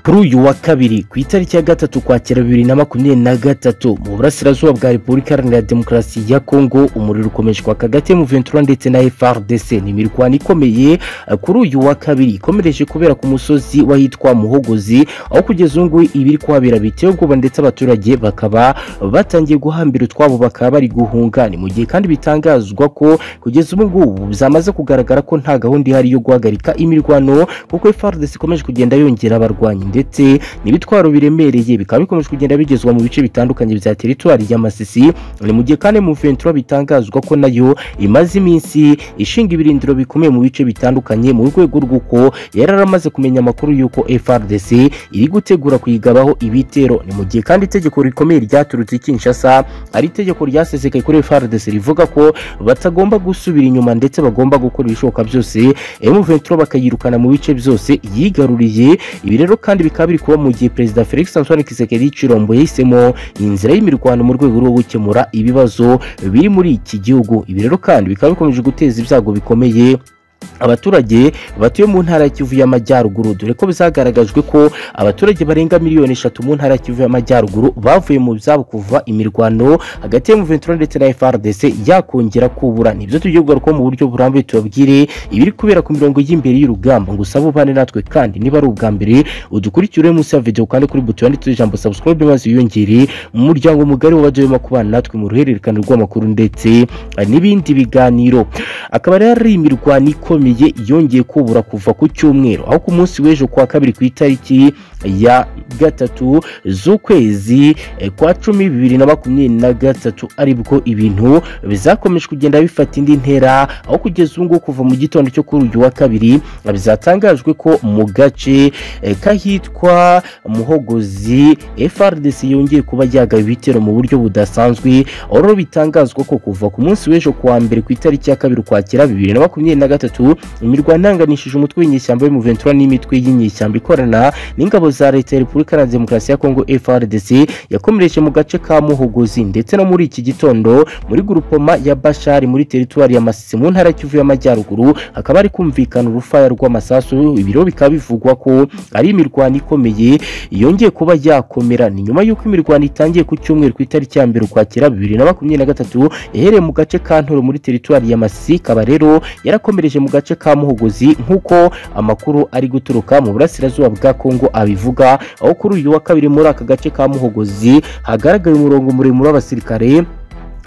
kuri uyu wa kabiri ku itariki ya gatatu ukwakira bibiri na makumyabiri na gatatu mu burasirazuba bwa repubulika iharanira demokarasi ya kongo umuriro ukomeje kwaka hagati ya muventura ndetse na frdc ni imirwano ikomeye kuri uyu wa kabiri ikomereje kubera ku musozi w'ahitwa muhogozi aho kugeza ubu ngubu ibiri kuhabera biteye ubwoba ndetse abaturage bakaba batangiye guhambira utwabo bakaba bari guhunga ni mu gihe kandi bitangazwa ko kugeza ubu ngubu byamaze kugaragara ko nta gahunda ihari yo guhagarika imirwano kuko frdc ikomeje kugenda yongera abarwanyi ndetse n'ibitwaro biremereye bikaba bikomeje kugenda bigezwa mu bice bitandukanye bya teritwari y'amasisi ni mu gihe kandi muventura bitangazwa ko nayo imaze iminsi ishinga ibirindiro bikomeye mu bice bitandukanye mu rwego rw'uko yari aramaze kumenya amakuru y'uko frdc iri gutegura kuyigabaho ibitero ni mu gihe kandi itegeko rikomeye ryaturutse i kinshasa ari itegeko ryasesekaye kuri frdc rivuga ko batagomba gusubira inyuma ndetse bagomba gukora ibishoboka byose M23 bakayirukana mu bice byose yigaruriye ibi rero kandi bikaba biri kuba mu gihe perezida Felix Antoine Tshisekedi Chilombo yahisemo inzira y'imirwano mu rwego rwo gukemura ibibazo biri muri iki gihugu ibi rero kandi bikaba bikomeje guteza ibyago bikomeye abaturage batuye mu ntara ya kivu y'amajyaruguru dore ko bizagaragajwe ko abaturage barenga miliyoni eshatu mu ntara ya kivu y'amajyaruguru bavuye mu byabo kuva imirwano hagati ya muventura ndetse na frdc yakongera kubura nibyo tugiye kugarukaho mu buryo burambuye tubabwire ibiri kubera ku mirongo y'imbere y'urugamba ngo usabe ubane natwe kandi niba ari ubwa mbere udukurikire munsi ya videwo kandi kuri buto yanditseho ijambo subscribe maze wiyongere mu muryango mugari w'abadahwema kubana natwe mu ruhererekane rw'amakuru ndetse n'ibindi biganiro akaba rero ari imirwano ikomeye yongeye kubura kuva ku cyumweru aho ku munsi w'ejo kuwa kabiri ku itariki ya gatatu z'ukwezi kwa cumi bibiri na makumyabiri na gatatu aribwo ibintu bizakomeje kugenda bifata indi ntera aho kugeza ubu ngubu kuva mu gitondo cyo kuri uyu wa kabiri bizatangajwe ko mu gace kahitwa muhogozi frdc yongeye kuba yagaye ibitero mu buryo budasanzwe aho rero bitangazwa ko kuva ku munsi w'ejo kuwa mbere ku itariki ya kabiri ukwakira bibiri na makumyabiri na gatatu imirwano ihanganishije umutwe w'inyeshyamba w'umuventura n'imitwe y'inyeshyamba ikorana n'ingabo za leta ya repubulika iharanira demokarasi ya kongo frdc yakomereje mu gace ka muhogozi ndetse no muri iki gitondo muri gurupoma ya bashari muri teritwari ya masisi mu ntara kivu y'amajyaruguru hakaba hari kumvikana urufaya rw'amasasu ibiro bikaba bivugwa ko ari imirwano ikomeye yongeye kuba yakomera ni nyuma y'uko imirwano itangiye ku cyumweru ku itariki ya mbere ukwakira bibiri na makumyabiri na gatatu yahereye mu gace ka ntoro muri teritwari ya masisi ikaba rero yarakomereje mu gace ka muhogozi nk'uko amakuru ari guturuka mu burasirazuba bwa kongo abivuga abivuga aho kuri uyu wa kabiri muri aka gace ka muhogozi hagaragaye umurongo muremure w'abasirikare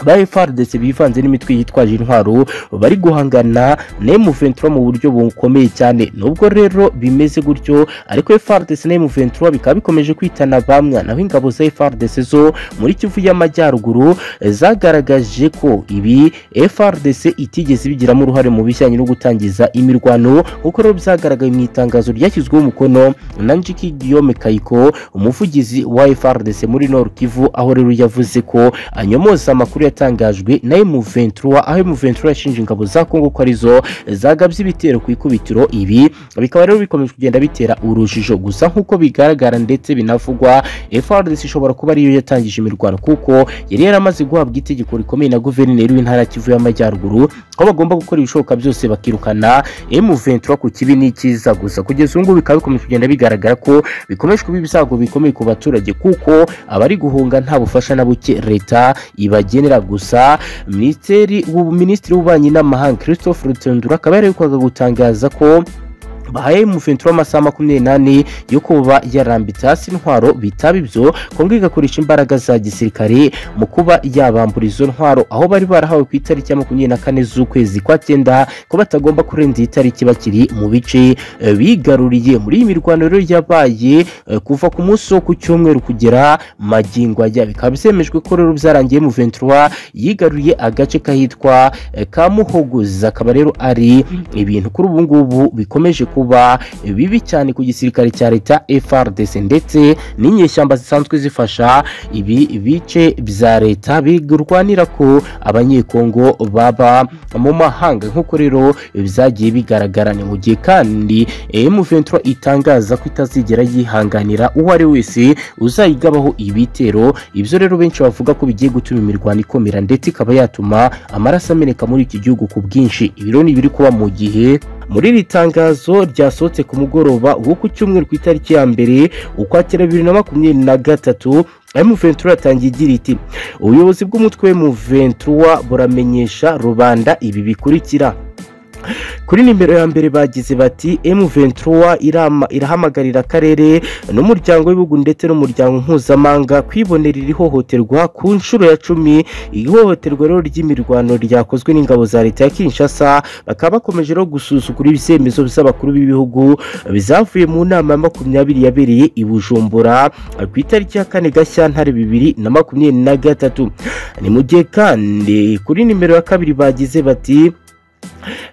ba FRDC bivanze n'imitwe yitwaje intwaro bari guhangana na M23 mu buryo bukomeye cyane nubwo rero bimeze gutyo ariko FRDC na M23 bikaba bikomeje kwitana bamwe naho ingabo za FRDC zo muri Kivu y'amajyaruguru zagaragaje ko ibi FRDC itigeze bigiramo uruhare mu bijyanye no gutangiza imirwano kuko rero byagaragaye mu itangazo ryashyizweho umukono na Njiki Guillaume Kayiko umuvugizi wa FRDC muri Nord Kivu aho rero yavuze ko anyomoza amakuru yatangajwe na M23 aho M23 yashinje ingabo za Kongo ko arizo zagabye ibitero ku ikubitiro ibi bikaba rero bikomeje kugenda bitera urujijo gusa nk'uko bigaragara ndetse binavugwa FRDC ishobora kuba ariyo yatangije imirwano kuko yari yaramaze guhabwa itegeko rikomeye na guverineri w'intara Kivu y'amajyaruguru ko bagomba gukora ibishoboka byose bakirukana M23 ku kibi n'ikiza gusa kugeza ubu ngubu bikaba bikomeje kugenda bigaragara ko bikomeje kuba ibisago bikomeye ku baturage kuko abari guhunga nta bufasha na buke leta ibagenera gusa minisiteri minisitiri w'ububanyi n'amahanga christophe rutendura akaba yarerekwaga gutangaza ko bahaye umuventura amasaha makumyabiri n'ane yo kuba yarambitse hasi intwaro bitaba ibyo kongo igakoresha imbaraga za gisirikare mu kuba yabambura izo ntwaro aho bari barahawe ku itariki ya makumyabiri na kane z'ukwezi kwa cyenda ko batagomba kurenza iyi tariki bakiri mu bice bigaruriye muri iyi mirwano rero yabaye kuva ku munsi wo ku cyumweru kugera magingo ajya bikaba byemejwe ko rero byarangiye muventura yigaruriye agace kahitwa kamuhogoza akaba rero ari ibintu kuri ubu ngubu bikomeje kuba kuba bibi cyane ku gisirikare cya leta FRDC ndetse n'inyeshyamba zisanzwe zifasha ibi bice bya leta birwanira ko abanyekongo baba mu mahanga nk'uko rero byagiye bigaragara ni mu gihe kandi M23 itangaza ko itazigera yihanganira uwo ari wese uzayigabaho ibitero ibyo rero benshi bavuga ko bigiye gutuma imirwano ikomera ndetse ikaba yatuma amaraso ameneka muri iki gihugu ku bwinshi ibiro ni ibiri kuba mu gihe muri iri tangazo ryasohotse ku mugoroba wo ku cyumweru ku itariki ya mbere ukwakira bibiri na makumyabiri na gatatu M23 yatangiye igira iti ubuyobozi bw'umutwe M23 buramenyesha rubanda ibi bikurikira kuri nimero ya mbere bagize bati M23 irama- irahamagarira akarere n'umuryango w'ibihugu ndetse n'umuryango mpuzamahanga kwibonera iri hohoterwa ku nshuro ya cumi iri hohoterwa rero ry'imirwano ryakozwe n'ingabo za leta ya Kinshasa bakaba bakomeje rero gusuzugura ibyemezo by'abakuru b'ibihugu bizavuye mu nama ya makumyabiri yabereye i Bujumbura ku itariki ya kane Gashyantare bibiri na makumyabiri na gatatu ni mu gihe kandi kuri nimero ya kabiri bagize bati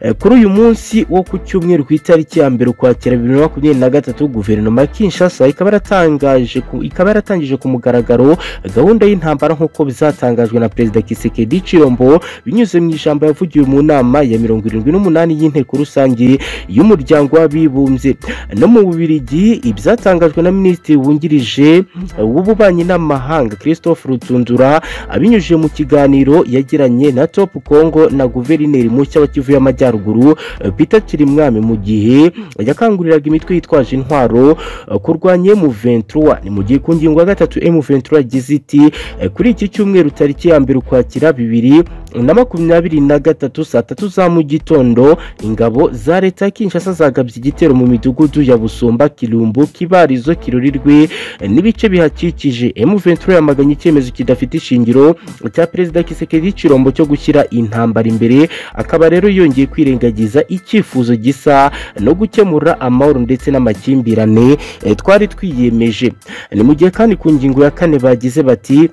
Eh, kuri uyu munsi wo ku cyumweru ku itariki ya mbere ukwakira bibiri na makumyabiri na gatatu guverinoma ya kinshasa ikaba yaratangaje ku- ikaba yaratangije ku mugaragaro gahunda y'intambara nk'uko bizatangajwe na perezida kisekedi cirombo binyuze mu ijambo yavugiwe mu nama ya mirongo irindwi n'umunani y'inteko rusange y'umuryango w'abibumbye no mu bubirigi ibyatangajwe na minisitiri wungirije eh, w'ububanyi n'amahanga christophe rutundura abinyujije mu kiganiro yagiranye na top congo na guverineri mushya wa kivu y'amajyaruguru eh, peter kirimwami mu gihe yakanguriraga imitwe yitwaje intwaro eh, kurwanya M23 ni mu gihe ku ngingo ya gatatu M23 yagize iti eh, kuri iki cyumweru tariki ya mbere ukwakira bibiri na makumyabiri na gatatu saa tatu za mu gitondo ingabo za leta ya kinshasa zagabye igitero mu midugudu ya busumba kirumbu kibarizo kirurirwe eh, n'ibice bihakikije M23 yamaganye icyemezo kidafite ishingiro cya perezida kisekedi cirombo cyo gushyira intambara imbere akaba rero yongeye kwirengagiza icyifuzo gisa no gukemura amahoro ndetse n'amakimbirane eh, twari twiyemeje ni mu gihe kandi ku ngingo ya kane bagize bati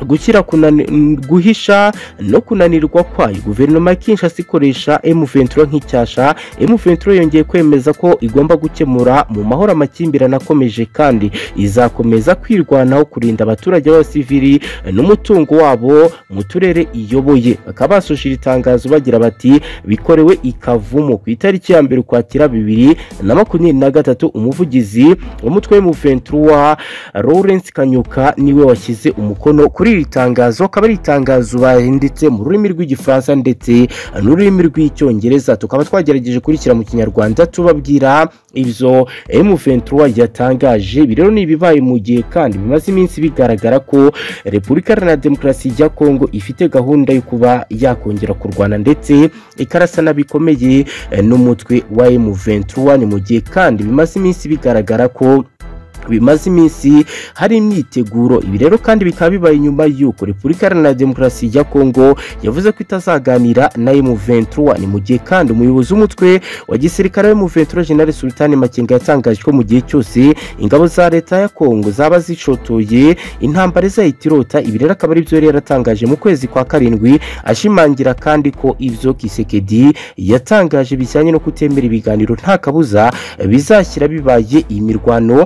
gushyira kunani- mm, guhisha no kunanirwa kwayo guverinoma ya kinshasa ikoresha m23 nk'icyasha m23 yongeye kwemeza ko igomba gukemura mu mahoro amakimbirane akomeje kandi izakomeza kwirwanaho kurinda abaturage b'abasivili n'umutungo wabo mu turere iyoboye bakaba basoje iri tangazo bagira bati bikorewe ikavumu ku itariki ya mbere ukwakira bibiri na makumyabiri na gatatu umuvugizi w'umutwe w'umuventura Lawrence Kanyuka niwe washyize umukono kuri iri tangazo akaba ari itangazo bahinditse mu rurimi rw'igifaransa ndetse n'ururimi rw'icyongereza tukaba twagerageje kurikira mu kinyarwanda tubabwira ibyo M23 yatangaje ibi rero ni ibibaye mu gihe kandi bimaze iminsi bigaragara ko Repubulika Iharanira Demokarasi ya Kongo ifite gahunda yo kuba yakongera kurwana ndetse ikarasana bikomeye eh, n'umutwe wa M23 ni mu gihe kandi bimaze iminsi bigaragara ko bimaze iminsi hari imyiteguro ibi rero kandi bikaba bibaye inyuma y'uko repubulika iharanira demokarasi ya kongo yavuze ko itazaganira na M23 ni mu gihe kandi umuyobozi w'umutwe wa gisirikare wa M23 General Sultan Makenga yatangaje ko mu gihe cyose ingabo za leta ya kongo zaba zishotoye intambara izahita irota ibi rero akaba ari byo yari yaratangaje mu kwezi kwa karindwi ashimangira kandi ko ibyo kisekedi yatangaje bijyanye no kutemera ibiganiro nta kabuza bizashyira bibaye imirwano